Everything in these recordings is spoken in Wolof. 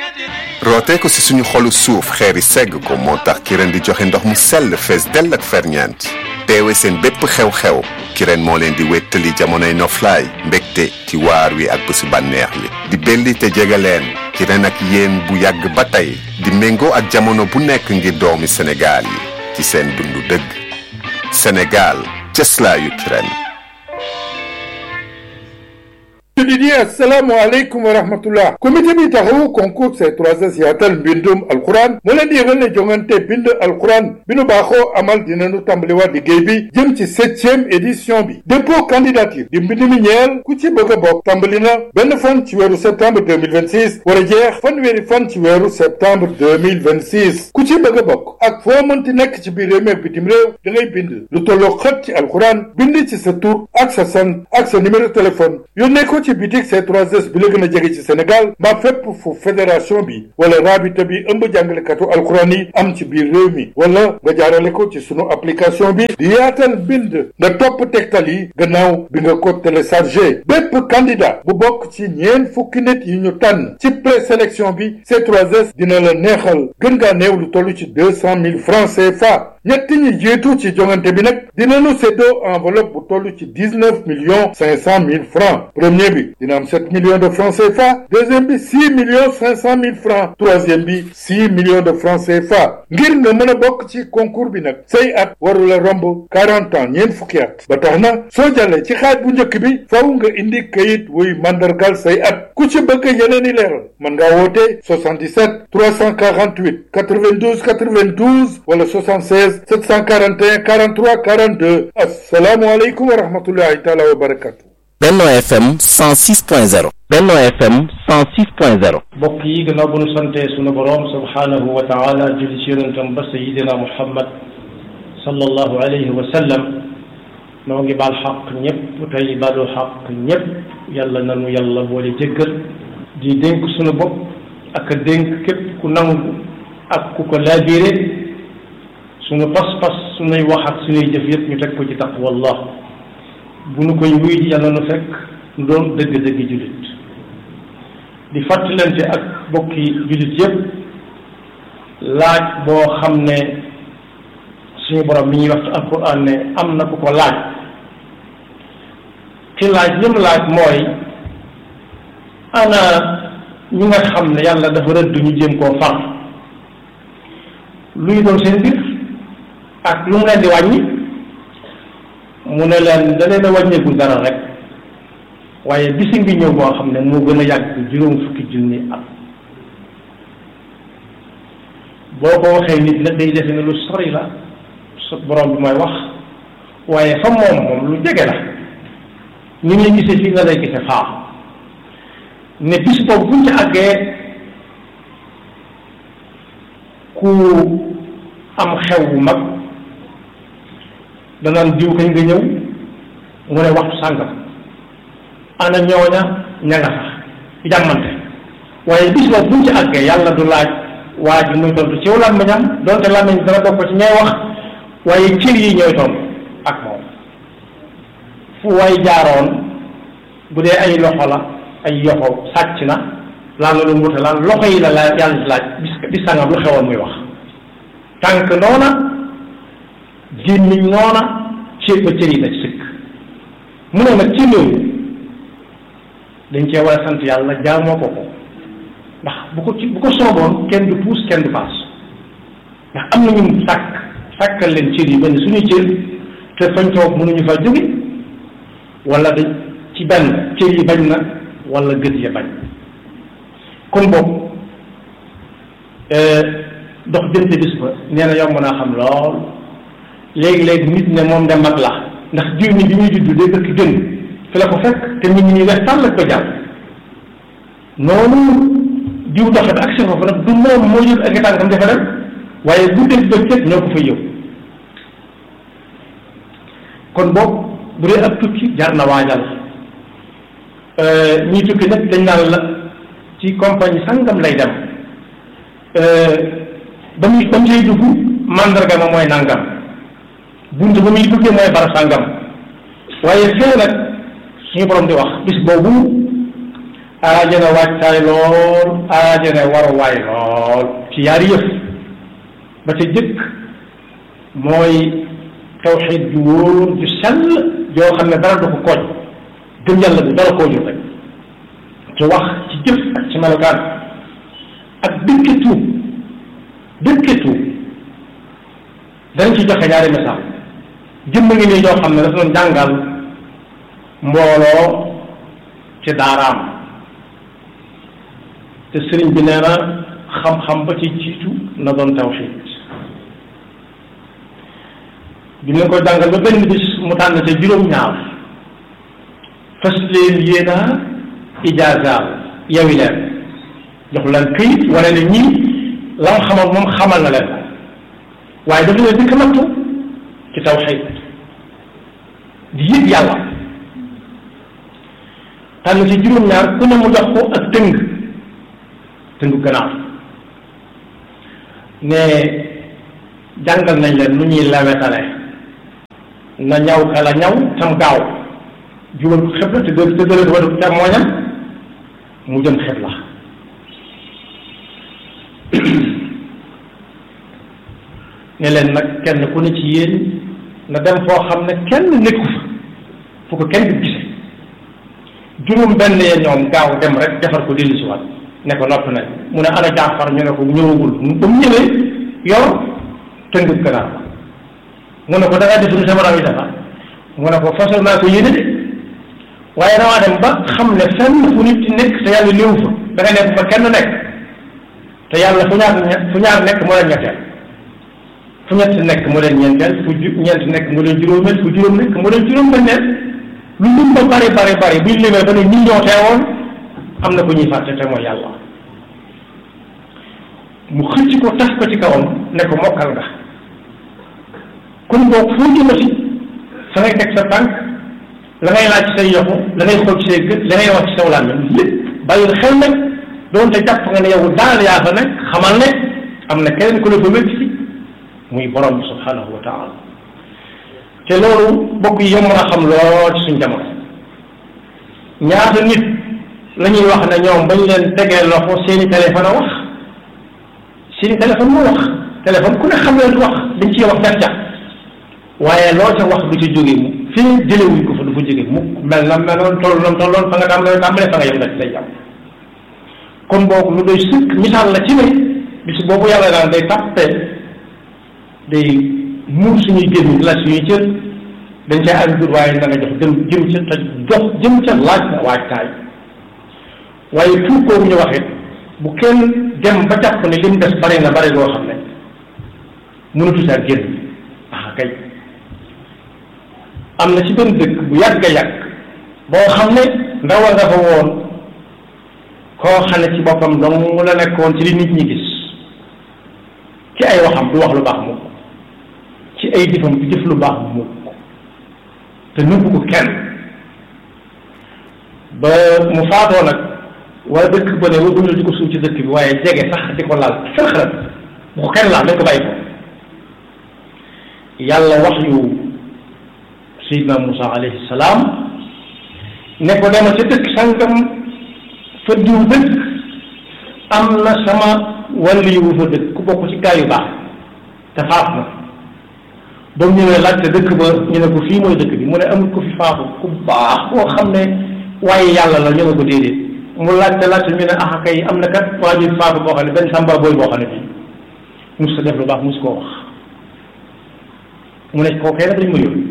rootee ko si suñu xolu suuf xeeri segg ko moo tax Kirène di joxe ndox mu sell fees dell ak ferñeent teewe seen bépp xew-xew Kirène moo leen di wéttali jamonoy noflaay mbégte ci waar wi ak bésu bànneex li di belli te jege leen Kirène ak yéen bu yàgg ba tey di méngoo ak jamono bu nekk ngir doomi Sénégal yi ci seen dundu dëgg Sénégal cëslaayu Kirène jullit yi assalaamu aleykum wa rahmatullah comité bi taxawu concours C3S yaatal mbindum alquran moo leen di yëgal ne jongante bind alquran bi nu baaxoo amal dinañu tàmbaliwaat liggéey bi jëm ci septième édition bi dépôt candidature di mbind mi ñeel ku ci bëgg a bokk tàmbali na benn fan ci weeru septembre 2026 war a jeex fanweeri fan ci weeru septembre 2026 ku ci bëgg a bokk ak foo mënti nekk ci biir réew mi ak bitim réew da ngay bind lu tolloo xët ci alquran bind ci sa tur ak sa sant ak sa numéro téléphone yónnee ko ci bitik C3S bi la gën a jege ci Sénégal mbaa fépp fu fédération bi wala rabita bi ëmb jàngalekatu alxuraan yi am ci biir réew mi wala nga jaarale ko ci sunu application bi di yaatal bind nga topp tegtal yi gannaaw bi nga ko téléchargé bépp candidat bu bokk ci ñeent fukki nit yi ñu tànn ci présélection bi C3S dina la neexal gën ngaa néew lu toll ci deux cent mille francs CFA ñett ñi jiitu ci jongante bi nag dinañu séddoo enveloppe bu toll ci dix neuf millions cinq cent mille francs premier bi dina am sept millions de francs CFA deuxième bi six millions cinq cent mille francs troisième bi six millions de francs CFA ngir nga mën a bokk ci concours bi nag say at warula romb quarante ans ñeent fukki at ba tax na soo jàllee ci xaaj bu njëkk bi faw nga indi kayit wuy mandargal say at ku ci bëgg yeneen i leeral mën ngaa woote 77 348 92 92 wala 76 741 43 42 asalaamualeykum wa rahmatullahi taala wa barakatu Benno FM 106.0 Benno FM 106.0 mbokk yi gannaaw bu nu sante sunu boroom subhaanahu wa taala julli ci yonentam ba sayidina muhammad sallallahu alayhi wa sallam noo ngi baal xaq ñëpp tey baalu xaq ñëpp yàlla nanu yàlla boole jéggal di dénk sunu bopp ak dénk képp ku nangu ak ku ko laabiire sunu pas-pas sunuy wax ak sunuy jëf yëpp ñu teg ko ci taqwallah bu nu koy wuy ji yàlla nu fekk nu doon dëgg-dëgg jullit di fàttalante ak bokki jullit yëpp laaj boo xam ne suñu borom mi ñuy wax ci alquran ne am na ku ko laaj ki laaj li mu laaj mooy ana ñi nga xam ne yàlla dafa rëdd ñu jéem koo far luy doon seen mbir ak lu mu leen di wàññi mu ne leen da leen a wàññeeku dara rek waaye bisi ngi ñëw boo xam ne moo gën a yàgg juróom fukki junni at boo ko waxee nit la day defe ne lu sori la su borom bi mooy wax waaye fa moom moom lu jege la ni nga gisee fii nga lay gisee faa ne bis boobu buñ ci àggee ku am xew bu mag danaan diw kañ nga ñëw mu ne waxtu sàngam ana ñooña ña nga sax jàmmante waaye bis boobu buñ ci àggee yàlla du laaj waa ji muy tontu ci làmmiñam donte làmmiñ dana bokk ci ñay wax waaye cër yi ñooy tontu ak moom fu way jaaroon bu dee ay loxo la ay yoxo sàcc na laan la lu mbute laan loxo yi la la yàlla di laaj bis bis sàngam lu xewoon muy wax tànk noona gémmiñ noona cër ba cër yi na ci sëkk mu ne nag ci loolu dañ cee war a sant yàlla jaamoo ko ko ndax bu ko ci bu ko sooboon kenn du puus kenn du paas ndax am na ñun sàkk sàkkal leen cër yi ba ne suñuy cër te fañ toog mënuñu fa jóge wala dañ ci benn cër yi bañ na wala gët ya bañ kon boobu dox jënte bis ba nee na yomb naa xam lool léegi-léegi nit ne moom de mag la ndax jiw mi bi muy juddu day bëkk gën fi la ko fekk te nit ñi wex tàll ko jàll noonu diw doxe ba agsi foofu nag du moom moo jël ak tànkam dafa dem waaye guddeeg bëccëg ñoo ko fa yëw kon boobu bu dee ab tukki jar na waajal ñii tukki nag dañ naan la ci compagnie sangam lay dem ba muy ba mu cay dugg mandarga ma mooy nangam bunt ba muy duggee mooy bara sangam waaye fee nag suñu borom di wax bis boobu aaje na waajtaay lool aaje na waruwaay lool ci yaari yëf ba ca jëkk mooy tawxiid ju wóor ju sell joo xam ne dara du ko kooj gëm yàlla bi dara koo jur rek ci wax ci jëf ak ci melokaan ak dëkke tuub dëkke tuub dañ ci joxe ñaari misaal jëmm ngi nii joo xam ne dafa doon jàngal mbooloo ci daaraam te sëriñ bi nee na xam-xam ba ci jiitu na doon tawxiid bi ñu ko jàngal ba benn bis mu tànn ca juróom-ñaar fas leen yéena ijaazaal yawi leen jox leen këyit wane ne ñii la mu xamal moom xamal na leen waaye dafa leen dëkk nattu ci tawxiid di yëg yàlla tànn ci juróom-ñaar ku ne mu jox ko ak tëng tëngu gannaaw ne jàngal nañ leen nu ñuy lawetale na ñaw kala ñaw tam gaaw jubal ko xibla te dë te dële wadu càmmooñam mu jëm xibla ne leen nag kenn ku ne ci yéen na dem foo xam ne kenn nekku fa fu ko kenn du gise juróom benn yee ñoom gaaw dem rek defar ko dellu si waat ne ko nopp nañ mu ne ana jaafar ñu ne ko ñëwagul ba mu ñëwee yor tëngub ganaar mu ne ko da ngaa def lu sama raw yi dafa mu ne ko fasal naa ko yéene de waaye damaa dem ba xam ne fenn fu nit nekk te yàlla néew fa da nga nekk fa kenn nekk te yàlla fu ñaar fu ñaar nekk moo leen ñetteel fu ñett nekk mu leen ñeenteel fu ju ñeent nekk mu leen juróomeel fu juróom nekk mu leen juróom benneel lu lim ba bari bari bari buñ limee ba ne ñi ñoo teewoon am na ko ñuy fàtte te mooy yàlla mu xëcc ko tas ko ci kawam ne ko mokkal nga kon boog foo jëmati fa ngay teg sa tànk la ngay laaj ci say yoxu la ngay xool ci say gët la ngay wax ci saw làmmiñ lépp bàyyil xel nag doonte jàpp nga ne yow daal yaa fa nekk xamal ne am na keneen ku la fa wékk si muy borom bi subhanahu wa taala te loolu bokk yi yomb na xam lool ci suñ jamono ñaata nit la ñuy wax ne ñoom bañ leen tegee loxo seeni téléphone a wax seeni téléphone moo wax téléphone ku ne xam leen du wax dañ ciy wax gàncax waaye loo ca wax du ci jóge mu fii jëlewuñ ko fa du fa jóge mu mel na meloon toll na tolloon fa nga tàmbalee tàmbalee fa nga yem nga ci lay jàpp kon boobu lu doy sëkk misaal la ci ne bis boobu yàlla daan day tàppe day muur suñuy génn la suñuy cër dañ cay am dur waaye na nga jox jëm jëm ca te jox jëm ca laaj na waajtaay waaye tuub boobu ñu wax it bu kenn dem ba jàpp ne li mu des bari na bari loo xam ne mënatu saa génn ah kay am na ci benn dëkk bu yàgg a yàgg boo xam ne ndaw a nga fa woon koo xam ne ci boppam dong mu la nekkoon ci li nit ñi gis ci ay waxam du wax lu baax mukk ci ay jëfam du jëf lu baax mukk te nëbbu ko kenn ba mu faatoo nag waa dëkk ba ne waruñu di ko suuf ci dëkk bi waaye jege sax di ko laal fërxërat bu ko kenn laal dañ ko bàyyi ko yàlla wax yu Seydina Moussa alayhi salaam ne ko demal ca dëkk sangam fa diw dëkk am na sama wàllu yu fa dëkk ku bokk ci gaa yu baax te faat na ba mu ñëwee laajte dëkk ba ñu ne ko fii mooy dëkk bi mu ne amul ko fi faatu ku baax koo xam ne waaye yàlla la ñu ne ko déedéet mu laajte laajte ñu ne ah kay am na kat waa ji faatu boo xam ne benn samba booy boo xam ne bii mus sa def lu baax mus koo wax mu ne koo kay nag dañ ma yóbbu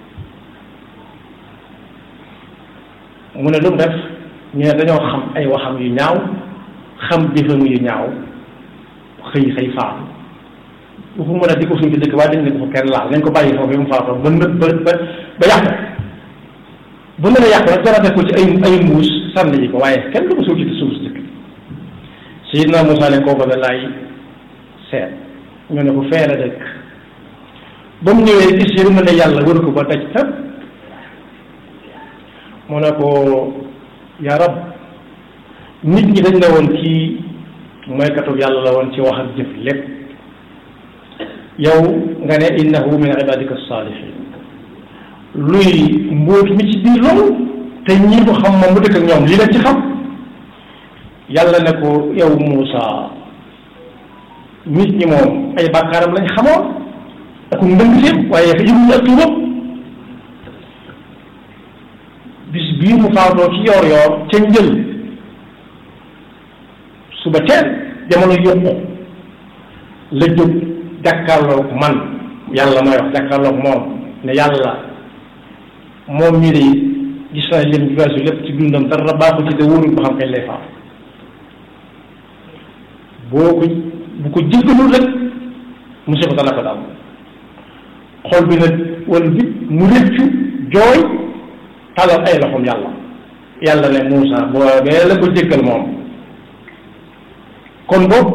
mu ne lu mu def ñu ne dañoo xam ay waxam yu ñaaw xam jëfam yu ñaaw xëy xëy faatu waxu mën a di ko suñ ci dëkk waaye dañ ne ko fa kenn laal nañ ko bàyyi foofu mu faatoo ba ba ba ba yàqu bu mën a yàqu nag dara def ko ci ay ay mbuus sànni ji ko waaye kenn du ko suuf ci suuf si dëkk Seydina Moussa ne kooku da laay seet ñu ne ko fee la dëkk ba mu ñëwee gis yërmande yàlla wër ko ba daj tëb mu ne ko yaa rab nit ñi dañ ne woon kii mooy katub yàlla la woon ci wax ak jëf lépp yow nga ne innahu min ibadika salihin luy mbóot mi ci biir loolu te ñi ko xam moom mu dëkk ak ñoom lii la ci xam yàlla ne ko yow Muusa nit ñi moom ay bàkkaaram lañ xamoon ak ndëng sépp waaye fa yëguñu ak tuubam bis bii mu faatoo ci yoor yoor ca njël suba teel jamono yokku la jóg jàkkaarloog man yàlla mooy wax jàkkaarloog moom ne yàlla moom mii de gis naa lim bi weesu lépp ci dundam dara baaxu ci te wóorul ba xam kañ lay faatu boo ko bu ko jéggalul rek musiba dana ko dal xol bi nag wala bi mu rëccu jooy talal ay loxoom yàlla yàlla ne Moussa boobee la ko jéggal moom kon boobu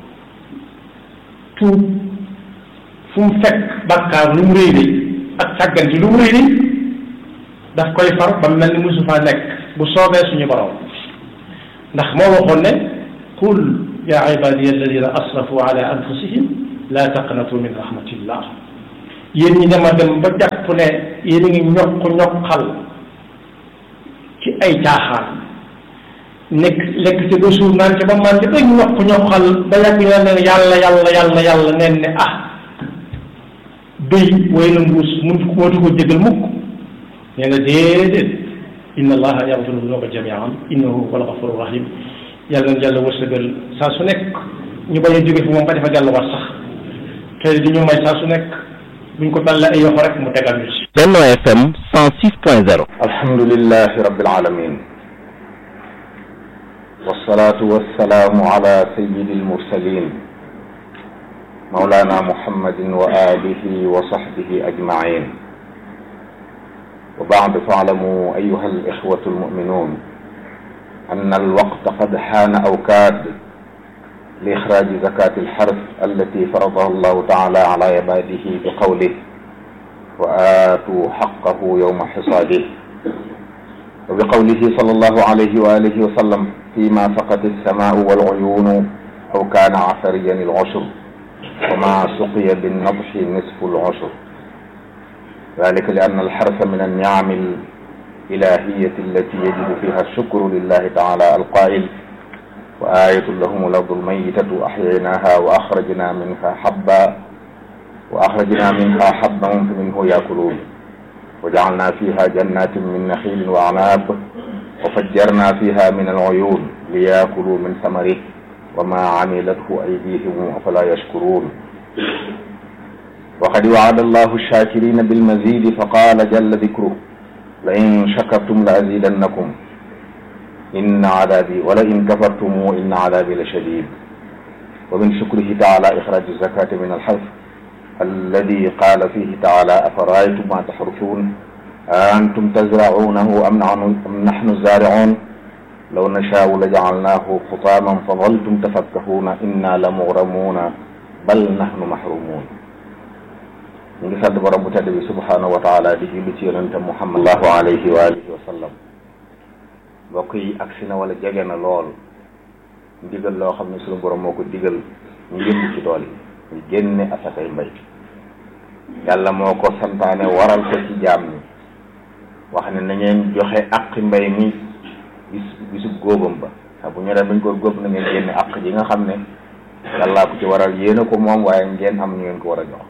tuub fu mu fekk bàkkaar lu mu réy réy ak sàgganti lu mu réy réy daf koy far ba mel ni musu faa nekk bu soobee suñu borom ndax moo waxoon ne qul yaa ibadiya alladina asrafu ala anfusihim la taqnatu min rahmatillah yéen ñi dema dem ba jàpp ne yéen a ngi ñokk ñokkal ci ay caaxaan nekk lekk ci ba suur naan ci ba man ci ba ñokk ñokkal ba yàgg ñu ne yàlla yàlla yàlla yàlla neen ne ah béy way na mbuus mun mootu ko jégal mukk nee na déedéet inna allaha yaxfiru dunuba jamian innahu huwa alxafuru rahim yàlla na yàlla wërsëgal saa su nekk ñu bañ a jóge fi moom ba defa delluwaat sax te di ñu may saa su nekk buñ ko dalle ay yoxo rek mu tegal ñu ci Benno FM 106.0 alhamdulillahi rabbil alamin wassalatu wassalamu ala sayyidi almursalin mawlana muhammadin wa alihi wa sahbihi ajmain وبعد فاعلموا أيها الإخوة المؤمنون أن الوقت قد حان أو كاد لإخراج زكاة الحرث التي فرضها الله تعالى على عباده بقوله وآتوا حقه يوم حصاده وبقوله صلى الله عليه وآله وسلم فيما سقت السماء والعيون أو كان عثريا العشر وما سقي بالنضح نصف العشر ذلك لأن الحرث من النعم الإلهية التي يجب فيها الشكر لله تعالى القائل وآية لهم الأرض الميتة أحييناها وأخرجنا منها حبا وأخرجنا منها حبا فمنه يأكلون وجعلنا فيها جنات من نخيل وأعناب وفجرنا فيها من العيون ليأكلوا من ثمره وما عملته أيديهم أفلا يشكرون وقد وعد الله الشاكرين بالمزيد فقال جل ذكره لئن شكرتم لأزيدنكم إن عذابي ولئن كفرتم إن عذابي لشديد ومن شكره تعالى إخراج الزكاة من الحرث الذي قال فيه تعالى أفرأيتم ما تحرثون أنتم تزرعونه أم أم نحن الزارعون لو نشاء لجعلناه حطاما فظلتم تفكهون إنا لمغرمون بل نحن محرومون ñu ngi sant borom bu tedd bi subhanahu wa taala di julli ci yonente muhammad allahu alayhi wa alihi wa sallam mbokk yi agsi na wala jege na lool ndigal loo xam ne suñu borom moo ko digal ñu yëngu ci tool yi ñu génne asakay mbay yàlla moo ko santaane waral ko ci jaam ñi wax ne na ngeen joxe aqi mbay mi bis bisub góobam ba saa bu ñu dem bañ ko góob na ngeen génne aq ji nga xam ne yàllaa ko ci waral yéena ko moom waaye ngeen am ñu ngeen ko war a jox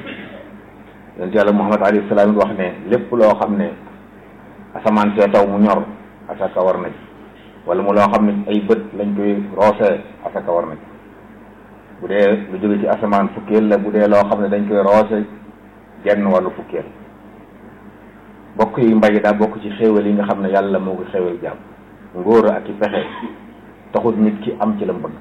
yonent yàlla muhammad alayhi salaam wax ne lépp loo xam ne asamaan see taw mu ñor asaka war na ci wala mu loo xam ne ay bët lañ koy roosee asaka war na ci bu dee lu jóge ci asamaan fukkeel la bu dee loo xam ne dañ koy roose genn wàllu fukkeel bokk yi mbay daa bokk ci xéewal yi nga xam ne yàlla moo ko xéewal jàmm ngóor ak i pexe taxul nit ki am ci la bëgg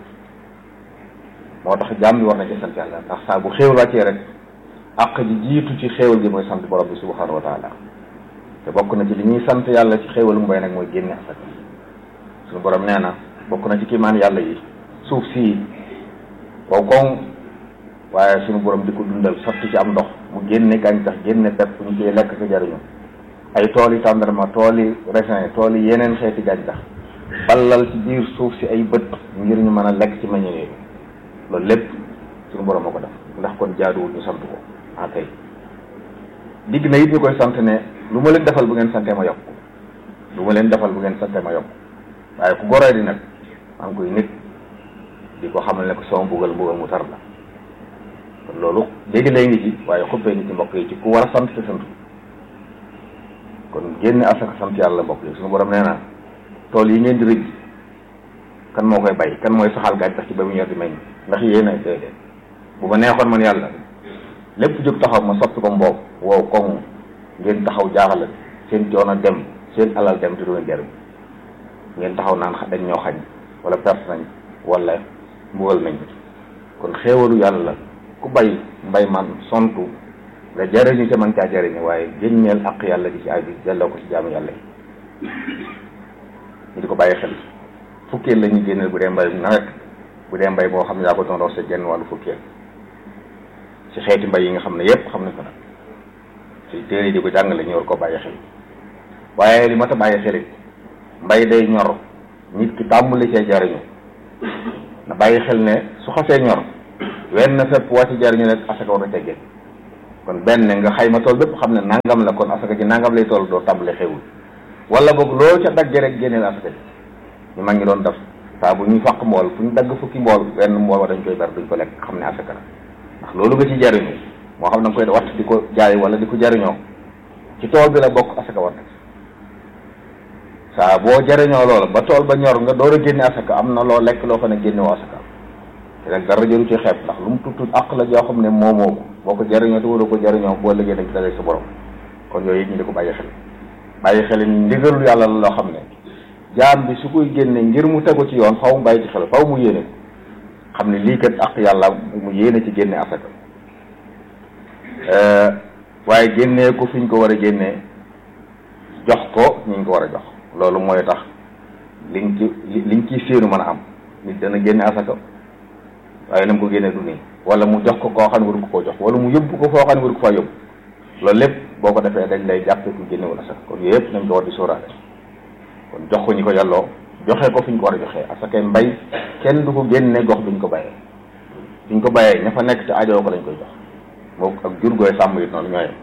moo tax jàmm bi war na ci sant yàlla ndax saa bu xéewal wàccee rek àq ji jiitu ci xéewal gi mooy sant borom bi subhanahu wa taala te bokk na ci li ñuy sant yàlla ci xéewalu mbay nag mooy génne asaka suñu borom nee na bokk na ci kiimaan yàlla yi suuf sii wow koŋ waaye suñu borom di ko dundal sotti ci am ndox mu génne gàncax génne pepp ñu koy lekk ko jariñu ay tool yi tàndarma tool yi raisin tool yi yeneen xeeti gàncax ballal ci biir suuf si ay bët ngir ñu mën a lekk ci meññe yooyu loolu lépp suñu borom moo ko def ndax kon jaaduwul ñu sant ko ah kay digg na it ñu koy sant ne lu ma leen defal bu ngeen sante ma yokk lu ma leen defal bu ngeen sante ma yokk waaye ku goree di nag maa ngi koy nit di ko xamal ne ko sama mbugal mbugal mu tar la kon loolu léegi lay ngi ci waaye xuppee nit ci mbokk yi ci ku war a sant te sant kon génne asaka sant yàlla mbokk yi suñu borom nee na tool yi ngeen di rëj kan moo koy bay kan mooy saxal gàncax ci ba mu ñor di meññ ndax yéen a déedéet bu ma neexoon man yàlla lépp jóg taxaw ma soppi ko mboob wow koŋ ngeen taxaw jaaxal seen coono dem seen alal dem te du ngeen jariñ ngeen taxaw naan dañ ñoo xañ wala perte nañ wala mbugal nañ kon xéewalu yàlla ku bay mbay man sontu nga jariñu ca man caa jariñu waaye génneel ak yàlla di ci aju delloo ko ci jaamu yàlla yi ñu di ko bàyyi xel fukkeel la ñuy génneel bu dee mbay nawet bu dee mbay boo xam ne yaa ko doon roose genn wàllu fukkeel ci xeeti mbay yi nga xam ne yépp xam nañ ko nag ci téere yi di ko jàngale ñu war ko bàyyi xel waaye li ma ta bàyyi xel it mbay day ñor nit ki tàmbali cee jariñu na bàyyi xel ne su xasee ñor wenn fépp waa ci jariñu rek asaka war na teggee kon benn nga xayma tool bépp xam ne nangam la kon asaka ji nangam lay tool doo tàmbali xewul wala boog loolu ca dagge rek génneel asaka ji ñu mag ngi doon def saa bu ñuy fàq mbool fu ñu dagg fukki mbool wenn mbool wa dañ koy ber duñ ko lekk xam ne asaka la ndax loolu nga ci jariñu moo xam da nga koy watt di ko jaay wala di ko jariñoo ci tool bi la bokk asaka war na saa boo jariñoo loola ba tool ba ñor nga door a génne asaka am na loo lekk loo xam ne génne woo asaka te nag dara jëru ci xeeb ndax lu mu tut tut àq la joo xam ne moomoo ko boo ko jariñoo te wala ko jariñoo boo liggéey dañ ci dalee sa borom kon yooyu it ñu di ko bàyyi xel bàyyi xel ni ndigalul yàlla la loo xam ne jaam bi su koy génne ngir mu tegu ci yoon faw mu bàyyi ci xel faw mu yéene ko xam ne lii kat àq yàlla mu yéene ci génne asaka waaye génnee ko fi ñu ko war a génnee jox ko ñu ñu ko war a jox loolu mooy tax liñ ci liñ ciy séenu mën a am nit dana génne asaka waaye na mu ko génne du nii wala mu jox ko koo xam ne waru ko koo jox wala mu yóbbu ko foo xam ne waru ko faa yóbbu loolu lépp boo ko defee dañ lay jàppe ku génnewul asaka kon yooyu yëpp nañ ko war di sóoraale kon jox ko ñu ko yàlloo joxe ko fi ñu ko war a joxee asakay mbay kenn du ko génne gox duñ ko bàyyee duñ ko bàyyee ña fa nekk te ajoo ko lañ koy jox moo ak jur gooy sàmm it noonu ñooyam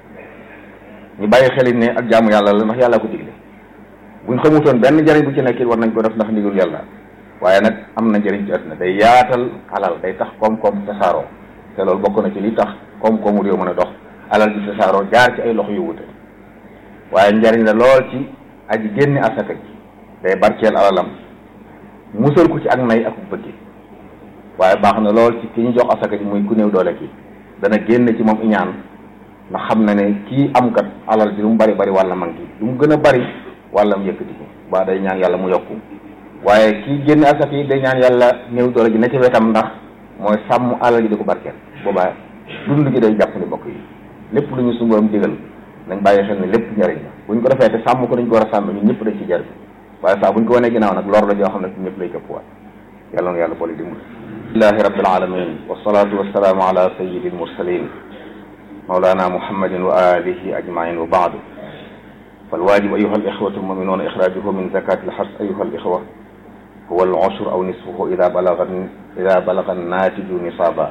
ñu bàyyi xel ne ak jaamu yàlla la ndax yàlla ko digle buñ xamutoon benn njëriñ bu ci nekk it war nañ ko def ndax ndigul yàlla waaye nag am na njëriñ ci àdduna day yaatal alal day tax koom-koom tasaaroo te loolu bokk na ci li tax koom-koomu réew mën a dox alal ji tasaaroo jaar ci ay loxo yu wute waaye njëriñ la lool ci aji génne asaka ji day barkeel alalam musal ko ci ak nay ak bëgg waaye baax na lool ci ki ñu jox asaka ji muy ku néew doole ki dana génn ci moom iñaan ndax xam na ne kii am kat alal ji lu mu bari bari wàlla manqué lu mu gën a bari wàllam yëkkati ko ba day ñaan yàlla mu yokku waaye kii génne asaka yi day ñaan yàlla néew doole ji ne ci wetam ndax mooy sàmm alal ji di ko barkeel boobaa dund gi day jàpp ni mbokk yi lépp lu ñu suñu borom digal nañ bàyyi xel ne lépp njëriñ la buñ ko defee te sàmm ko dañ ko war a sàmm ñun ñëpp dañ ci jariñ waaye saa buñ ko wanee ginnaaw nag lor la joo xam ne ñëpp lay këpp waat yàlla na yàlla boole dimbali lillahi rabbil alamin wassalatu wassalaamu ala sayyidil mursalin mawlana muhammadin wa alihi ajmain wa baadu فالواجب أيها الإخوة المؤمنون إخراجه من زكاة الحرث أيها الإخوة هو العشر أو نصفه إذا بلغ إذا بلغ الناتج نصابا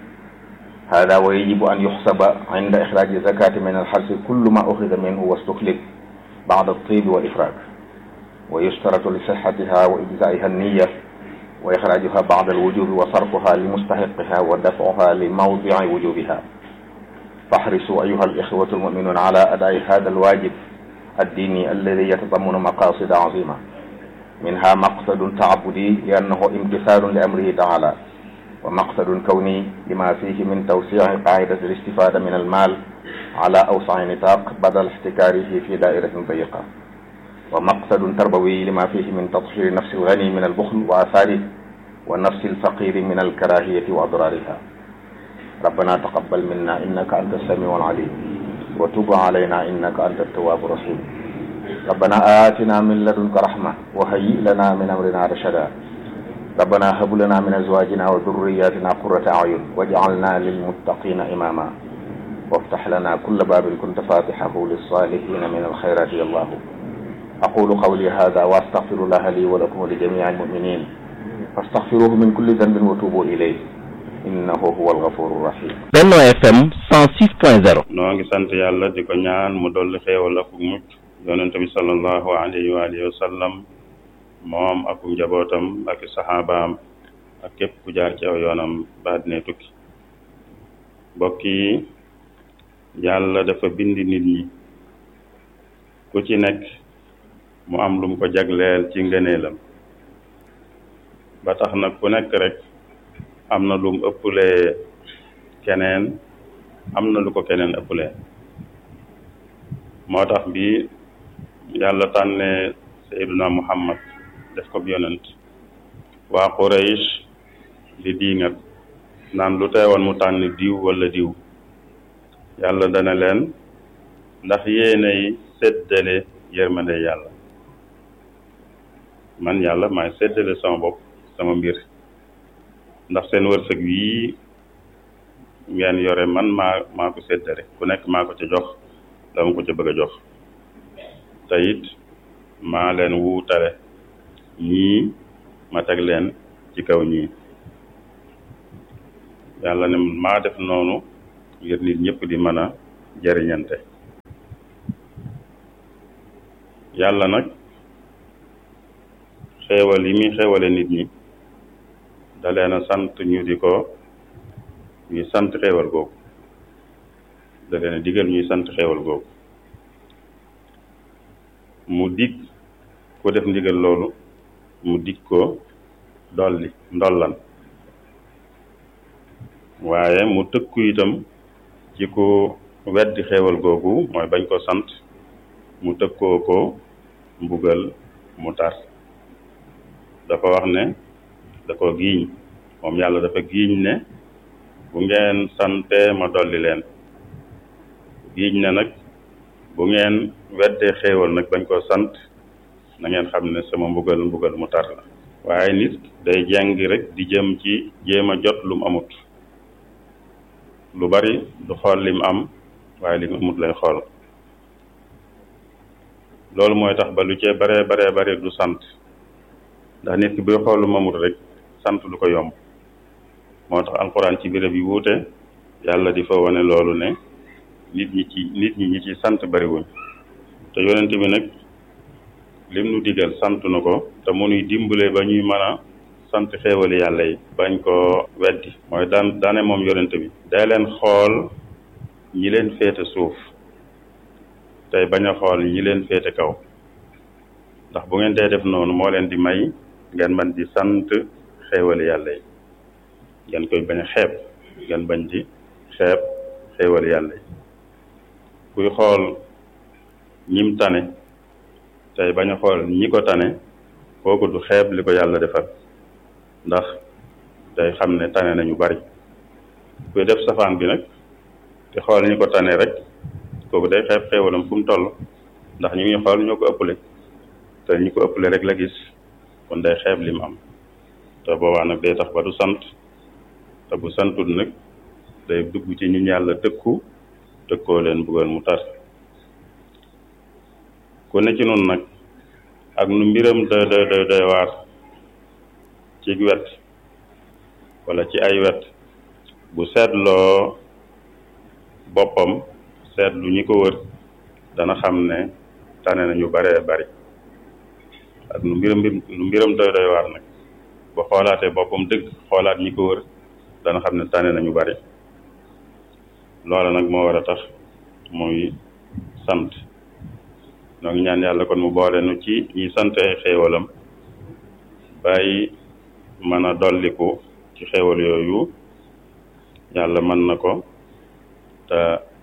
هذا ويجب أن يحسب عند إخراج الزكاة من الحرث كل ما أخذ منه واستخلف بعد الطيب والإفراج ويشترط لصحتها وإجزائها النية وإخراجها بعد الوجوب وصرفها لمستحقها ودفعها لموضع وجوبها فاحرصوا أيها الإخوة المؤمنون على أداء هذا الواجب الديني الذي يتضمن مقاصد عظيمة منها مقصد تعبدي لأنه امتثال لأمره تعالى ومقصد كوني لما فيه من توسيع قاعدة الاستفادة من المال على أوسع نطاق بدل احتكاره في دائرة ضيقة ومقصد تربوي لما فيه من تطهير نفس الغني من البخل وآثاره ونفس الفقير من الكراهية وأضرارها ربنا تقبل منا إنك أنت السميع العليم وتب علينا إنك أنت التواب الرحيم ربنا آتنا من لدنك رحمة وهيئ لنا من أمرنا رشدا ربنا هب لنا من أزواجنا وذرياتنا قرة أعين واجعلنا للمتقين إماما وافتح لنا كل باب كنت فاتحه للصالحين من الخيرات يا الله أقول قولي هذا وأستغفر الله لي ولكم ولجميع المؤمنين فاستغفروه من كل ذنب وتوبوا إليه innahu huwal ghafurur rahim Benno FM 106.0 noo ngi sant yàlla di ko ñaan mu dolli xéewal ak mucc yonente bi sallallahu alayhi wa alihi wa sallam moom ak njabootam ak saxaabaam ak képp ku jaar ci aw yoonam ba dina tukki mbokk yi yàlla dafa bind nit ñi ku ci nekk mu am lum ko jagleel ci ngëneelam ba tax nag ku nekk rek am na lum ëppulee keneen am na lu ko keneen ëppulee moo tax bi yàlla tànnee Seyduna Muhammad def ko yonent waa Quraysh di diingat naan lu teewoon mu tànn diw wala diw yàlla dana leen ndax yéenay séddale yërmande yàlla man yàlla maay séddale sama bopp sama mbir ndax seen wërsëg wii ngeen yore man maa maa ko séddale ku nekk maa ko ca jox dama ko ca bëgg a jox te it maa leen wuutale ñii ma teg leen ci kaw ñii yàlla ne maa def noonu ngir nit ñëpp di mën a jëriñante yàlla nag xéewal yi muy xéewale nit ñi da leen a sant ñu di ko ñuy sant xéewal googu da leen a digal ñuy sant xéewal googu mu dig ku def ndigal loolu mu dig ko dolli ndollan waaye mu tëkku itam ci ku weddi xéewal googu mooy bañ ko sant mu tëkkoo ko mbugal mu tar dafa wax ne da ko giiñ moom yàlla dafa giiñ ne bu ngeen sante ma dolli leen giiñ ne nag bu ngeen weddee xéewal nag bañ ko sant na ngeen xam ne sama mbugal mbugal mu tar la waaye nit day jàng rek di jëm ci jéem a jot lu mu amut lu bari du xool lim am waaye lim amut lay xool loolu mooy tax ba lu cee baree baree bare du sant ndax nit ki buy xool lu mu amut rek sant du ko yomb moo tax alxuraan ci béréb yi wuute yàlla di fa wane loolu ne nit ñi ci nit ñi ñi ci sant bariwuñ te yonent bi nag lim nu digal sant na ko te mu nuy dimbale ba ñuy mën a sant xéewali yàlla yi bañ ko weddi mooy daan daane moom yonent bi day leen xool ñi leen féete suuf tey bañ a xool ñi leen féete kaw ndax bu ngeen dee def noonu moo leen di may ngeen bañ di sant xéewali yàlla yi ngeen koy bañ a xeeb ngeen bañ di xeeb xéewali yàlla yi kuy xool ñim tane tey bañ a xool ñi ko tane kooku du xeeb li ko yàlla defal ndax day xam ne tane nañu bari kuy def safaan bi nag te xool ñi ko tane rek kooku day xeeb xéewalam fu mu toll ndax ñu ngi xool ñoo ko ëppale te ñi ko ëppale rek la gis kon day xeeb lim am te boobaa nag day tax ba du sant te bu santul nag day dugg ci ñu yàlla tëkku tëkkoo leen buggal mu tar ku ne ci noonu nag ak nu mbiram da da da day waar ci wet wala ci ay wet bu seetloo boppam seetlu ñi ko wër dana xam ne tane nañu baree bari ak nu mbiram nu mbiram doy doy waar nag bu xoolaatee boppam dëgg xoolaat ñi ko wër dana xam ne tane nañu bari loola nag moo war a tax muy sant noo ngi ñaan yàlla kon mu boole nu ci ñi sant ay xéewalam bàyyi mën a dolliku ci xéewal yooyu yàlla mën na ko te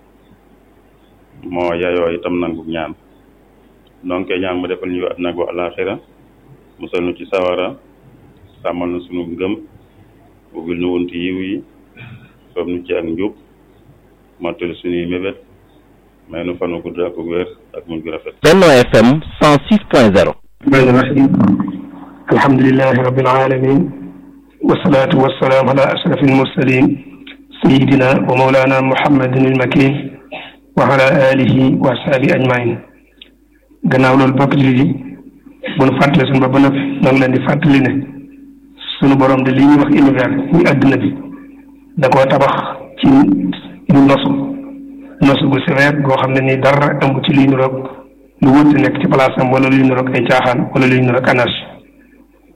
moo yayoo itam nangu ñaan donc ñaan mu defal ñu àddina ak alaaxira musal nu ci sawara sàmmal na sunu ngëm ubbil nu wunti yiw yi soob nu ci ak njub mottali suñuy mébét may nu fanu gudd ak wér ak muñ gu rafet Benno FM 106.0 الرحمن الرحيم الحمد لله رب العالمين والصلاة والسلام على أشرف المرسلين سيدنا ومولانا محمد المكين وعلى آله وأصحابه أجمعين gannaaw loolu bokk jullit yi bu nu fàttali suñu bopp ba noppi ñoo ngi leen di fàttali ne suñu borom de li ñuy wax univers muy àdduna bi da koo tabax ci lu nosu nosu gu sévère goo xam ne nii dara ëmb ci luy niroog lu wëtt nekk ci place am wala luy niroog ay caaxaan wala luy niroog anarchie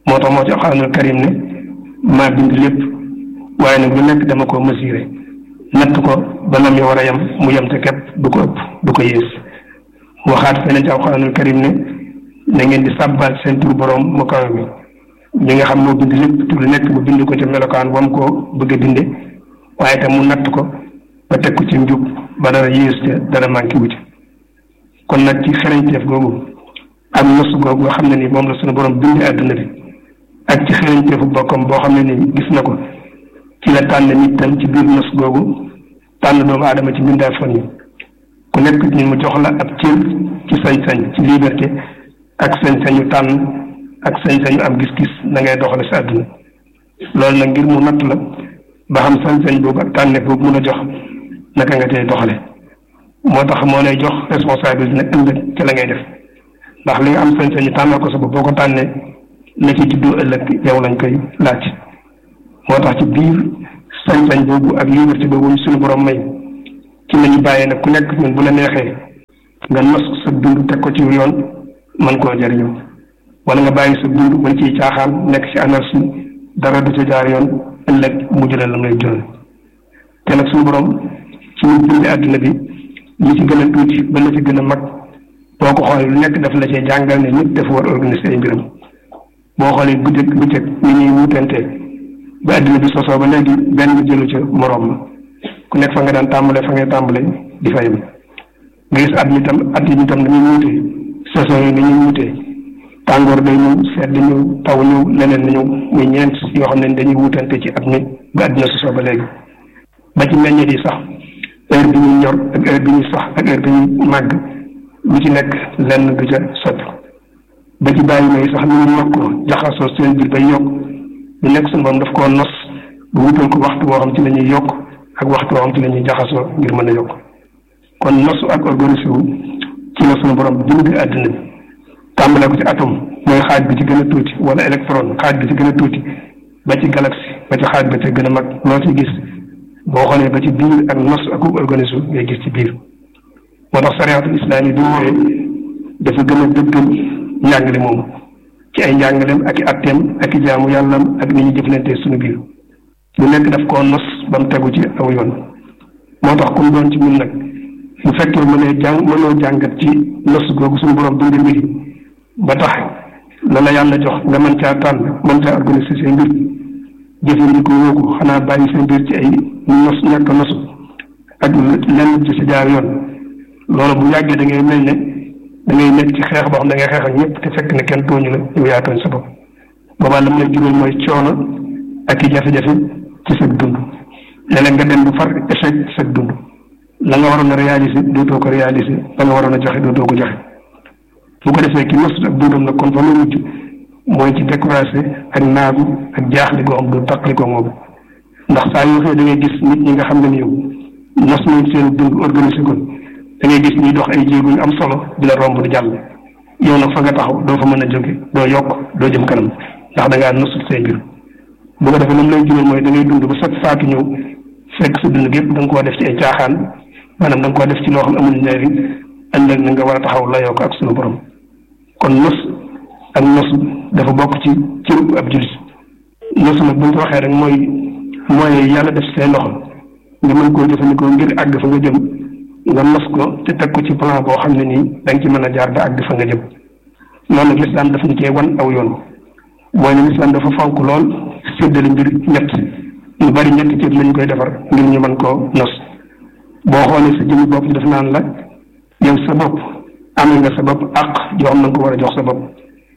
moo tax moo ci alxuraanul karim ne maa bind lépp waaye nag lu nekk dama ko mesuré natt ko ba nam yi war a yem mu yem te képp du ko ëpp du ko yées waxaat feneen ci alxuraanul karim ne na ngeen di sàbbaal seen tur borom mu kawe mi mi nga xam moo bind lépp tur lu nekk mu bind ko ca melokaan wam koo bëgg a binde waaye tam mu natt ko ba teg ko ci njub ba dara yées ca dara manqué wu ci kon nag ci xereñteef googu ak nos googu nga xam ne ni moom la suñu borom bindee àdduna bi ak ci xereñteefu bokkam boo xam ne ni gis na ko ci la tànn nit tam ci biir nos googu tànn doomu aadama ci mbindaa fan yi ku nekk ni mu jox la ab cër ci sañ-sañ ci liberté ak sañ-sañu tànn ak sañ-sañu am gis-gis na ngay doxale sa àdduna loolu nag ngir mu natt la ba xam sañ-sañ boobu ak tànneef boobu mun a jox naka nga tey doxale moo tax moo lay jox responsabilité nag ëllëg ci la ngay def ndax li nga am sañ-sañu tànnal ko sa bopp boo ko tànnee la ci juddoo ëllëg yow lañ koy laaj moo tax ci biir sañ-sañ boobu ak liberté boobu ñu suñu borom may ci la ñu bàyyee nag ku nekk ñun bu la neexee nga nos sa dund teg ko ci yoon mën koo jariñoo wala nga bàyyi sa dund mën ciy caaxaan nekk ci anarchie dara du ca jaar yoon ëllëg mu jural la lay jural te nag suñu borom ci ñu bindi àdduna bi li ci gën a tuuti ba la ci gën a mag boo ko xoolee lu nekk daf la cee jàngal ne nit dafa war organiser ay mbiram boo xoolee bëccëg bëccëg ni ñuy wutante ba àdduna bi sosoo ba léegi benn jëlu ca moroom ma ku nekk fa nga daan tàmbale fa ngay tàmbale di fa yem nga gis at mi tam at yi tam dañuy wuute saison yi dañuy wuute tàngoor day ñëw sedd ñëw taw ñëw leneen na ñëw muy ñeent yoo xam ne dañuy wutante ci at mi ba àdduna sosoo ba léegi ba ci meññeet yi sax heure bi ñuy ñor ak heure bi ñuy sax ak heure bi ñuy màgg lu ci nekk lenn du ca soppi ba ci bàyyi may sax ñu ngi yokk jaxasoo seen biir bay yokk lu nekk suñu borom daf koo nos bu wutal ko waxtu boo xam ci la ñuy yokk ak waxtu boo xam ci la ñuy jaxasoo ngir mën a yokk kon nosu ak organisé wu ci la suñu borom bind àddina bi tàmbale ko ci atome mooy xaaj bi ci gën a tuuti wala électron xaaj bi ci gën a tuuti ba ci galaxie ba ci xaaj ba ci gën a mag loo ci gis boo xoolee ba ci biir ak nos ak organisé ngay gis ci biir moo tax sariatul islam yi bi ñëwee dafa gën a dëggal njàngale moomu ci ay njàngaleem ak i atteem ak i jaamu yàllam ak ni ñu jëflantee suñu biir lu nekk daf koo nos ba mu tegu ci aw yoon moo tax kum doon ci ñun nag bu fekkee mënee jàng mënoo jàngat ci nos googu suñu borom bindee mbir yi ba tax la la yàlla jox nga mën caa tànn mën caa organiser seen mbir jëfandikoo woo ko xanaa bàyyi seen mbir ci ay nos ñàkk nosu ak lenn ci si jaar yoon loolu bu yàggee da ngay mel ne da ngay nekk ci xeex boo xam da ngay xeex ak ñëpp te fekk ne kenn tooñu la yow yaa tooñ sa bopp boobaa la mu lay jural mooy coono ak i jafe-jafe ci sa dund léeg-léeg nga dem bu far échec ci sa dund la nga waroon a réaliser dootoo ko réaliser la nga waroon a joxe dootoo ko joxe bu ko defee ki nos ak dundam nag kon fa mu mujj mooy ci découragé ak naagu ak jaaxle goo xam du taqali ko moom ndax saa yoo xëy da ngay gis nit ñi nga xam ne ni yow nos nañ seen dund organisé ko da ngay gis ñuy dox ay jéego yu am solo di la romb di jàll yow nag fa nga taxaw doo fa mën a jóge doo yokk doo jëm kanam ndax da ngaa nosut say mbir bu ko defee lam lay jural mooy da ngay dund ba sat faatu ñëw fekk sa dund gépp da nga koo def ci ay caaxaan maanaam da nga koo def ci loo xam amul njariñ ëllëg na nga war a taxaw la yokk ak sunu borom kon nos ak nos dafa bokk ci cëru ab jullit nos nag bu ñu ko waxee rek mooy mooy yàlla def say loxo nga mën koo jëfandikoo ngir àgg fa nga jëm nga nos ko te teg ko ci plan boo xam ne nii da nga ci mën a jaar ba àgg fa nga jëm noonu nag lislaam daf ñu cee wan aw yoon mooy ne lislaam dafa fonk lool séddale mbir ñett ñu bari ñetti cër lañ koy defar ngir ñu mën koo nos boo xoolee sa jëmmi bopp daf naan la yow sa bopp amee nga sa bopp àq joo xam na nga ko war a jox sa bopp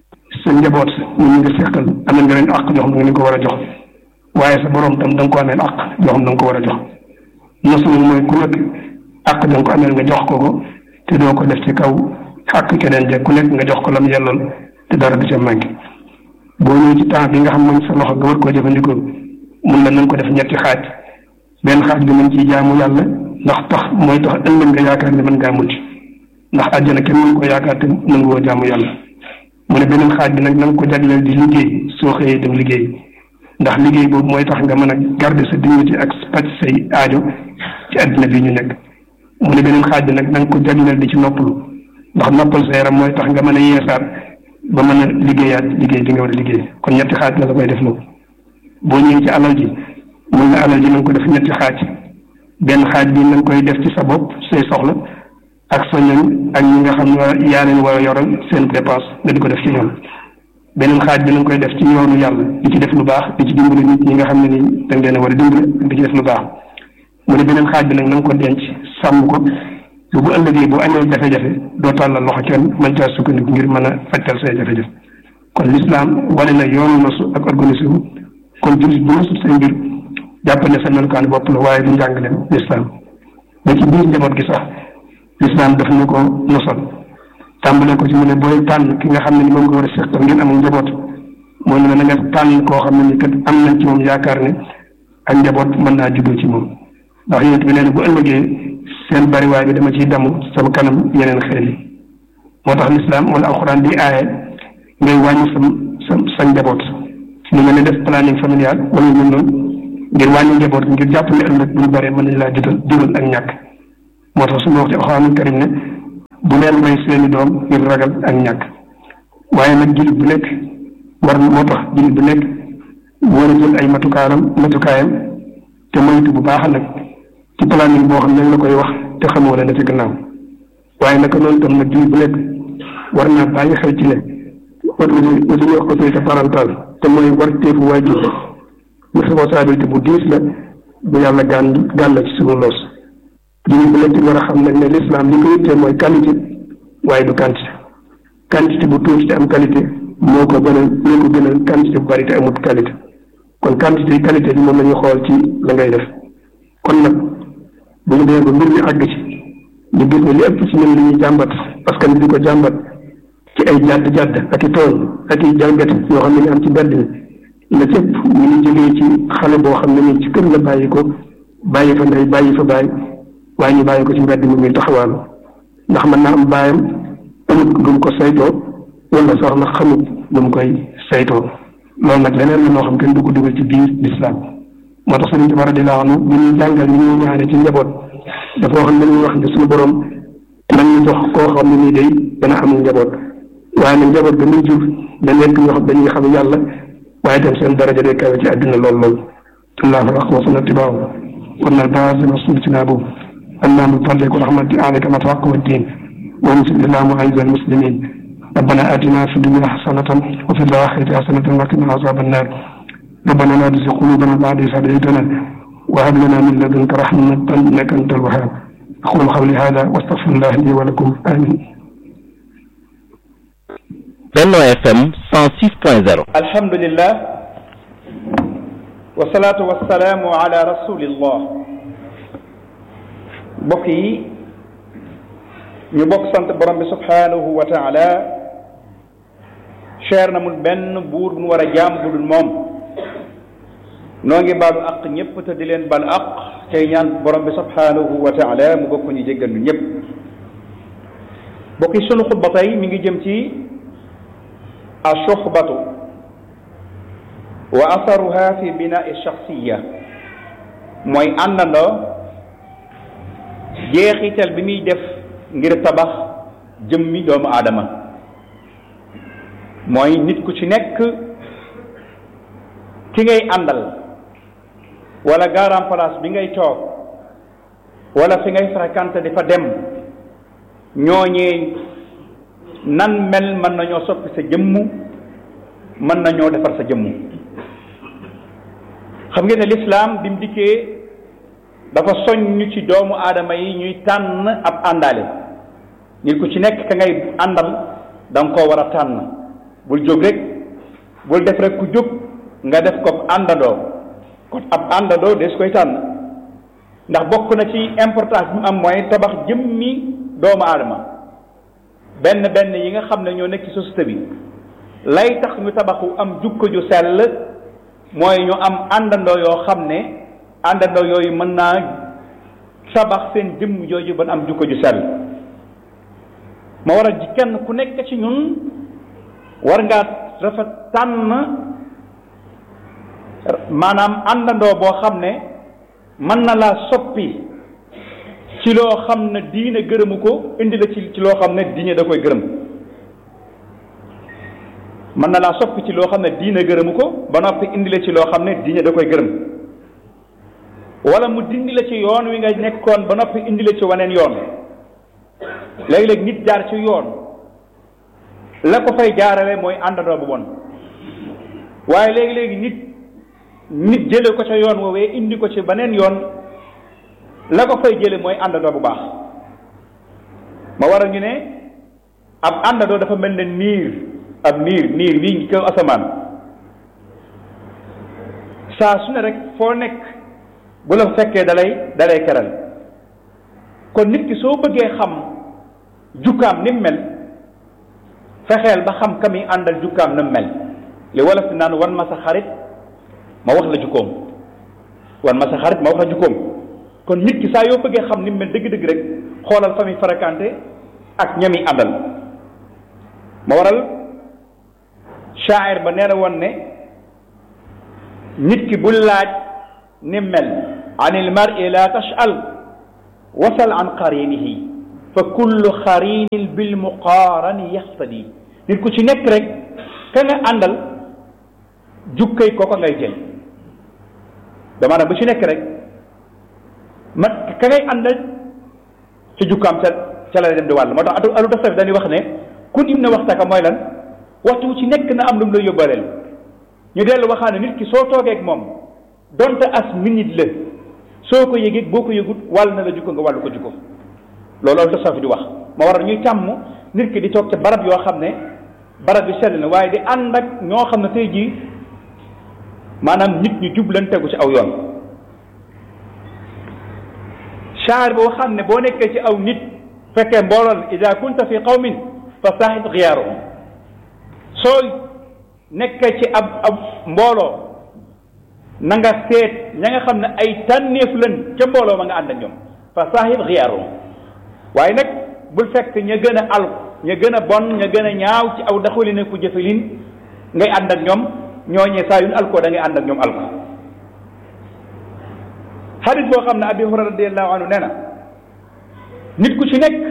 sa njaboot ñu ñu nga seqal amee nga leen àq joo xam ne nga ko war a jox waaye sa borom tam da nga ko ameel àq joo xam ne da nga ko war a jox nos nag mooy ku nekk àq da nga ko ameel nga jox ko ko te doo ko def ci kaw àq keneen je ku nekk nga jox ko lam yellool te dara du ca manqué boo ñëwee ci temps bi nga xam moom sa loxo nga war koo jëfandikoo mun na nañ ko def ñetti xaaj benn xaaj bi nañ ciy jaamu yàlla ndax tax mooy tax ëllëg nga yaakaar ne mën ngaa mucc ndax àjjana kenn mën ko yaakaar te mën ngoo jaamu yàlla mu ne beneen xaaj bi nag na nga ko jagleel di liggéey soo xëyee dem liggéey ndax liggéey boobu mooy tax nga mën a garder sa dignité ak pàcc say aajo ci àddina bi ñu nekk mu ne beneen xaaj bi nag na nga ko jagleel di ci noppalu ndax noppal sa yaram mooy tax nga mën a yeesaat ba mën a liggéeyaat liggéey bi nga war a liggéey kon ñetti xaaj la la koy def moom boo ñëwee ci alal ji mun na alal ji na nga ko def ñetti xaaj benn xaaj bi na nga koy def ci sa bopp say soxla ak sa ñoñ ak ñi nga xam ne yaa leen war a yoral seen dépense nga di ko def ci ñoom beneen xaaj bi na nga koy def ci yoonu yàlla di ci def lu baax di ci dimbali nit ñi nga xam ne nii da nga leen a war a dimbali di ci def lu baax mu ne beneen xaaj bi nag na nga ko denc sàmm ko bu bu ëllëgee bu amee jafe-jafe doo tàllal loxo kenn mën caa sukkandiku ngir mën a fajtal say jafe-jafe kon l'islam wane na yoonu nosu ak organisé wu kon jullit bu nosut say mbir jàpp ne sa melukaan bopp la waaye du njàngaleem l'islam ba ci biir njaboot gi sax l'islam daf na ko nosal tàmbale ko ci mu ne booy tànn ki nga xam ne ni moom nga war a seqal ngeen amul njaboot mooy ne na nga tànn koo xam ne ni kat am nañ ci moom yaakaar ne ak njaboot mën naa juddoo ci moom ndax yonent bi nee na bu ëllëgee seen bariwaay bi dama ciy damu sama kanam yeneen xel yi moo tax lislaam wala alxuraan di aaye ngay wàññi sa sa sa njaboot lu mel ne def planning familial wala ñu noonu ngir wàññi njaboot ngir jàpp ne ëllëg bu ñu baree mën nañ laa jutal jural ak ñàkk moo tax su ma wax ci alxuraanul karim ne bu leen may seeni doom ngir ragal ak ñàkk waaye nag jullit bu nekk war moo tax jullit bu nekk war a jël ay matukaaram matukaayam te moytu bu baax nag ci planning boo xam ne la koy wax te xamoo la ne ci gannaaw waaye naka noonu tam nag jullit bu nekk war naa bàyyi xel ci ne autorité li ñuy wax autorité parentale te mooy war teefu waajur responsabilité bu diis la bu yàlla gàn gàn la ci suñu loos jullit bu nekk war a xam nag ne l'islam li ko yittee mooy qualité waaye du quantité quantité bu tuuti te am qualité moo ko gënal moo ko gënal quantité bu bari te amut qualité kon quantité yi qualité bi moom la ñu xool ci la ngay def kon nag bu ñu demee ba mbir mi àgg ci ñu gis ne li ëpp ci ñun li ñuy jàmbat parce que ni di ko jàmbat ci ay jàdd jàdd ak i tool ak i jalgati yoo xam ne ñu am ci mbedd mi la cëpp ñu ngi jógee ci xale boo xam ne nii ci kër la bàyyi ko bàyyi fa ndey bàyyi fa bàyyi waaye ñu bàyyi ko ci mbedd mi muy taxawaalu ndax mën naa am bàyyam amut lu mu ko saytoo wala sax na xamut lu mu koy saytoo loolu nag leneen la noo xam kenn du ko dugal ci biir lislaam moo tax Sëriñ Tuubaa radiyallaahu anhu bi ñuy jàngal ni ñuy ñaane ci njaboot dafa wax ne ñuy wax ne suñu borom nañ ñu jox koo xam ne nii day dana am njaboot waaye nag njaboot ga muy jur da nekk ñoo xam dañuy xam yàlla waaye tam seen daraja day kawe ci àdduna lool lool allahu akbar wa sunna tibaahu kon nag baasima sultina boobu اللهم صل ورحمة عليك ما توقع الدين وانزل اللهم أعز المسلمين ربنا آتنا في الدنيا حسنة وفي الآخرة حسنة وقنا عذاب النار ربنا لا تزغ قلوبنا بعد إذ هديتنا وهب لنا من لدنك رحمة إنك أنت الوهاب أقول قولي هذا واستغفر الله لي ولكم آمين Benno FM 106.0 alhamdulillah wasalaatu wasalaamu ala rasulillah mbokk yi ñu bokk sant borom bi subhanahu wa taala cher na mul benn buur bu nu war a jaam bu dul moom noo ngi baalu aq ñëpp te di leen baal aq tey ñaan borom bi subhanahu wa taala mu bokk ñu jéggal ñu ñëpp mbokk yi sunu xutba tey mi ngi jëm ci ashuxbatu wa asaruha fi binai shaxsiya mooy àndandoo jeexital bi muy def ngir tabax jëmmi doomu aadama mooy nit ku ci nekk ki ngay àndal wala garan place bi ngay toog wala fi ngay fréquenté di fa dem ñooñee nan mel mën nañoo soppi sa jëmm mën nañoo defar sa jëmm xam ngeen ne lislaam bi mu dikkee dafa soññ ci doomu aadama yi ñuy tànn ab àndaale nit ku ci nekk ka ngay àndal da nga koo war a tànn bul jóg rek bul def rek ku jóg nga def ko àndandoo kon ab àndandoo des koy tànn ndax bokk na ci importance bi mu am mooy tabax jëmmi doomu aadama benn benn yi nga xam ne ñoo nekk ci société bi lay tax ñu tabaxu am jukko ju sell mooy ñu am àndandoo yoo xam ne àndandoo yooyu mën naa tabax seen jëmm jooju ba am jukko ju sell ma war a ji kenn ku nekk ci ñun war ngaa rafet tànn maanaam àndandoo boo xam ne mën na laa soppi ci loo xam ne diine gërëmu ko indi la ci ci loo xam ne diine da koy gërëm mën na laa soppi ci loo xam ne diine gërëmu ko ba noppi indi la ci loo xam ne diine da koy gërëm wala mu dindi la ci yoon wi nga nekkoon ba noppi indi la ci waneen yoon léegi-léegi nit jaar ci yoon la ko fay jaarale mooy àndandoo bu bon waaye léegi-léegi nit nit jële ko ca yoon woowee indi ko ci beneen yoon la ko fay jële mooy àndandoo bu baax ma waral ñu ne ab àndandoo dafa mel ne niir ab niir niir bii ngi kaw asamaan saa su ne rek foo nekk bu la fekkee dalay dalay keral kon nit ki soo bëggee xam jukkaam ni mu mel fexeel ba xam ka muy àndal jukkaam na mu mel li wolof di naan wan ma sa xarit ma wax la jukkoom wan ma sa xarit ma wax la jukkoom kon nit ki saa yoo bëggee xam ni mu mel dëgg-dëgg rek xoolal fa muy fréquenté ak ñami àndal ma waral shaa'ir ba nee na woon ne nit ki bu laaj ni mel an il mar'i la tash'al wasal an qarinihi fa kullu xarinin bil muqaarani yaxtadi nit ku ci nekk rek ka nga àndal jukkay kooko ngay jël dama bu ci nekk rek ma ka ngay àndal ci jukkaam ca ca la dem di wàll moo tax atu alu tasawuf dañuy wax ne kun im na waxtaka mooy lan waxtu wu ci nekk na am lu mu la yóbbaleel ñu dellu waxaane nit ki soo toogee ak moom donte as minute la soo ko yëgee boo ko yëgut wàll na la jukko nga wàllu ko jukko loolu alu tasawuf di wax ma war a ñuy tàmm nit ki di toog ca barab yoo xam ne barab yu sell na waaye di ànd ak ñoo xam ne tey jii maanaam nit ñu jublan tegu ci aw yoon shaar boo xam ne boo nekkee ci aw nit fekkee mbooloon ida kunta fi qawmin fa saaxib xiyaaruhum soo nekkee ci ab ab mbooloo na nga seet ña nga xam ne ay tànneef lan ca mbooloo ma nga ànd ak ñoom fa saaxib xiyaaruhum waaye nag bul fekk ña gën a alku ña gën a bon ña gën a ñaaw ci aw daxalin ku jëfalin ngay ànd ak ñoom ñooñee saa yuñ alkoo da ngay ànd ak ñoom alko xadis boo xam ne abi hurayra radiallahu anhu nee na nit ku ci nekk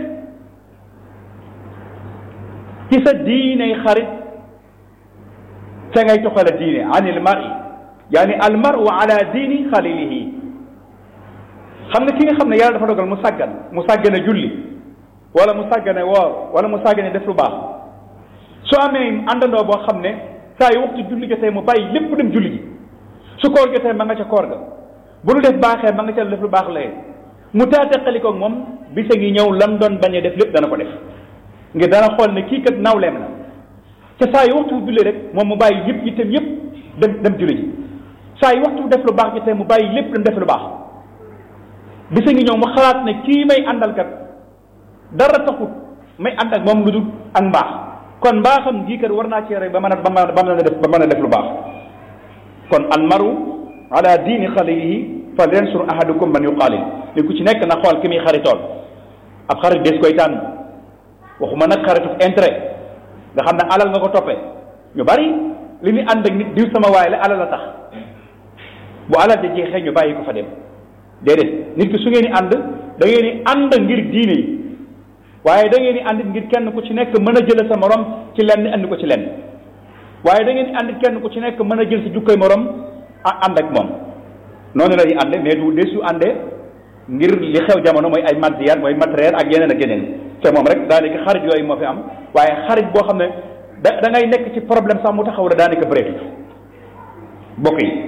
ci sa diiney xarit ca ngay toxala diine an il mari yaani al maru ala diini xalilihi xam nga ki nga xam ne yàlla dafa dogal mu sàggan mu sàggane julli wala mu sàggane woor wala mu sàggane def lu baax soo amee àndandoo boo xam ne saa yu waxtu julli jotee mu bàyyi lépp dem julli ji su koor jotee ma nga ca koor ga bu lu def baaxee ma nga ca def lu baax layee mu taataqali ko moom bisa ngi ñëw lam doon bañ a def lépp dana ko def ngir dana xool ne kii kat nawleem na ca saa yu waxtu julli rek moom mu bàyyi yëpp itam yëpp dem dem julli ji saa yu waxtu def lu baax jotee mu bàyyi lépp dem def lu baax bisa ngi ñëw mu xalaat ne kii may àndal kat dara taxut may ànd ak moom lu dul ak mbaax kon mbaaxam gii kat war naa cee rey ba mën a ba mën a def ba mën a def lu baax kon al maru ala diini xalilihi fal yansur ahadukum man yuqaalil ni ku ci nekk na xool ki muy xaritool ab xarit des koy tànn waxuma nag xaritu intérêt nga xam ne alal nga ko toppee ñu bari li ñu ànd ak nit diw sama waay la alal la tax bu alal ja jeexee ñu bàyyi ko fa dem déedéet nit ki su ngeen di ànd da ngeen di ànd ngir diine yi waaye da ngeen di ànd ngir kenn ku ci nekk mën a jël sa morom ci lenn andi ko ci lenn waaye da ngeen di ànd kenn ku ci nekk mën a jël sa jukkoy morom ànd ak moom noonu la ñuy ànde mais du desu ànde ngir li xew jamono mooy ay matériel mooy matériel ak yeneen ak yeneen te moom rek daanaka xarit yooyu moo fi am waaye xarit boo xam ne da da ngay nekk ci problème sax mu taxaw la daanaka bëreetut bokk yi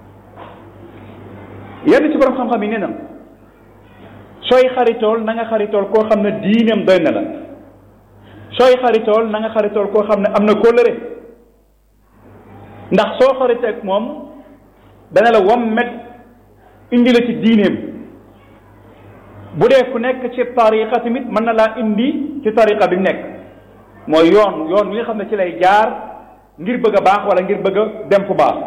yenn ci borom xam-xam yi nee na sooy xaritool na nga xaritool koo xam ne diineem doy na la sooy xaritool na nga xaritool koo xam ne am na kóllëre ndax soo xariteeg moom dana la wommet indi la ci diineem bu dee ku nekk ci tariqa tamit mën na laa indi ci tariqa bi mu nekk mooy yoon yoon wi nga xam ne ci lay jaar ngir bëgg a baax wala ngir bëgg a dem fu baax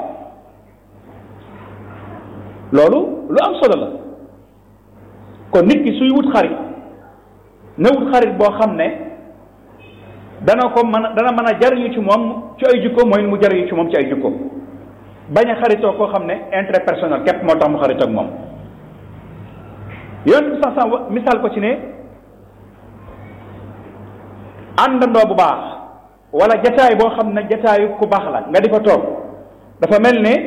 loolu lu am solo la kon nit ki suy wut xarit na wut xarit boo xam ne dana ko mën a dana mën a jariñu ci moom ci ay jikko mooy mu jariñu ci moom ci ay jikko bañ a xaritoo koo xam ne intérêt personnel képp moo tax mu xaritoo ak moom yoon bi sax sax misaal ko ci ne àndandoo bu baax wala jataay boo xam ne jataayu ku baax la nga di fa toog dafa mel ne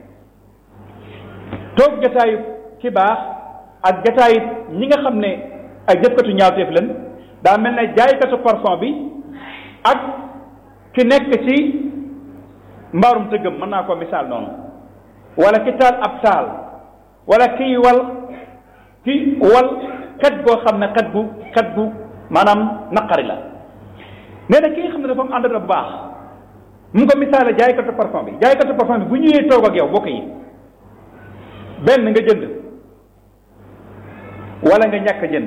toog jataayu ki baax ak jataayu ñi nga xam ne ay jëfkatu ñaawteef leen daa mel ne jaaykatu parfum bi ak ki nekk ci mbaarum tëggam mën naa ko misaal noonu wala ki taal ab taal wala kiy wal ki wal xet goo xam ne xet gu xet gu maanaam naqari la nee na ki nga xam ne dafa am ànd bu baax mu ko misaale jaaykatu parfum bi jaaykatu parfum bi bu ñëwee toog ak yow bokk yi benn nga jënd wala nga ñàkk jënd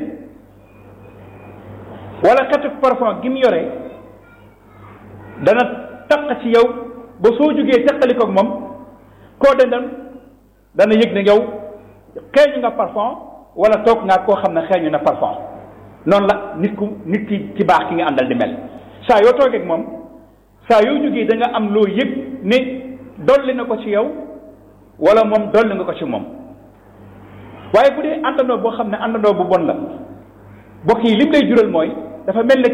wala xetu parfum gi mu yore dana taq ci yow ba soo jógee teqali ko moom koo dendal dana yëg ne yow xeeñu nga parfum wala toog nga koo xam ne xeeñu na parfum noonu la nit ku nit ki ci baax ki nga àndal di mel saa yoo toogee ak moom saa yoo jógee da nga am loo yëg ne dolli na ko ci yow wala moom dolli nga ko ci moom waaye bu dee àndandoo boo xam ne àndandoo bu bon la bokk yi lim lay jural mooy dafa mel ne